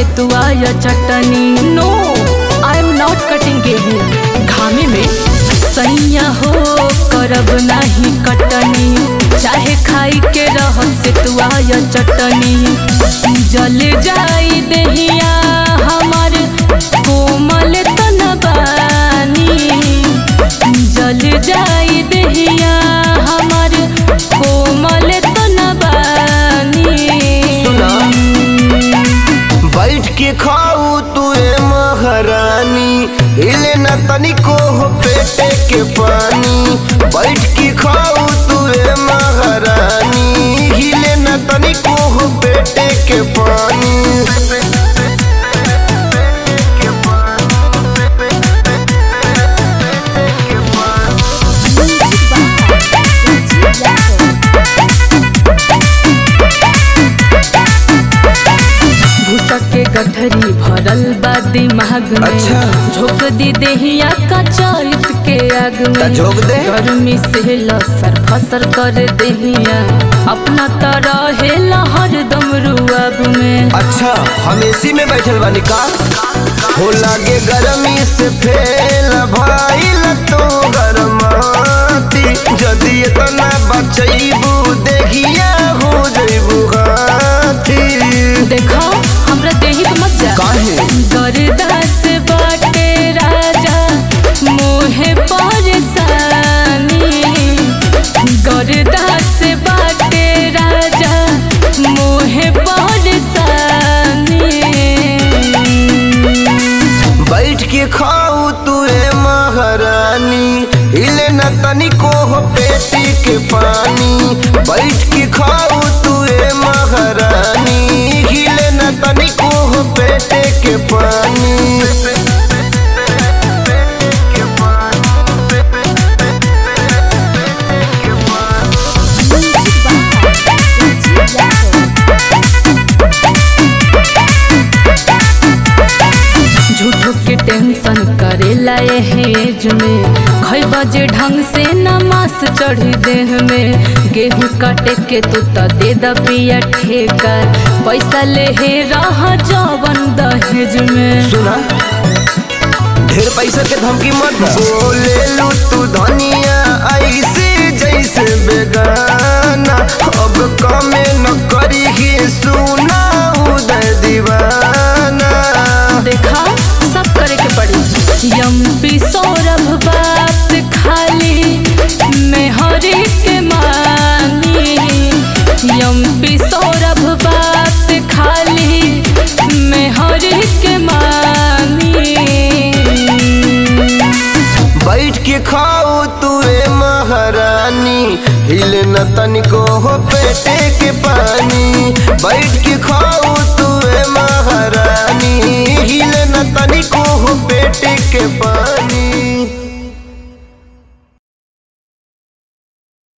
से तू आया चटनी no I am not cutting गेहूँ घामे में सैया हो करब नाही कटनी चाहे खाई के रह से तू आया चटनी जल जाई दहिया हमार कोमल तनबानी जल जाई दहिया हमार कोमल तनबानी सुना। बैठ के खाऊ तू ए महारानी हिले न तनिको हो पेटे के पानी बैठ के खाऊ तू ए महारानी हिले न तनिको हो पेटे के पानी भूसा के गठरी भरल बा दिमाग में अच्छा। झोंक दी देहिया का चरित के आग ता में झोंक दे। गर्मी से लसर फसर कर देहिया अपना तरह हेला हरदम रुआब में अच्छा हम एसी में बैठल बानी का हो लागे गरमी से फेल भाई तो गरमाती जदि इतना बचैबू देखिया हो जैबू हाथी देखो हमरा देही पे मत जा काहे गरदास बाटे राजा मोहे परेशानी गरदास बाटे राजा मोहे परेशानी बैठ के खाऊ तू ए महारानी हिले न तनिको हो पेटी के पानी बैठ के खाऊ तू ए महारानी हिले न तनिको हो पेटे के पानी झूठो के टेंशन करेला हेज में खई बजे ढंग से नमास चढ़ी देह में गेहूं काटे के तू त दे द पिया ठेका पैसा ले हे रह जवन दहेज में सुना ढेर पैसा के धमकी मत दे। बोले लू तू धनिया ऐसे जैसे बेगाना अब कमे न करी ही सुना उदय दीवाना देखा सब करे के पड़ी यम्पी सौरभ बात खाली मेहरी के मानी यम्पी सौरभ बात खाली मेहरी के मानी बैठ के खाओ तू ए महारानी हिले न तनिको हो पेटे के पानी बैठ के खाओ तू ए महारानी हिले न तनिको हो पेटे के पानी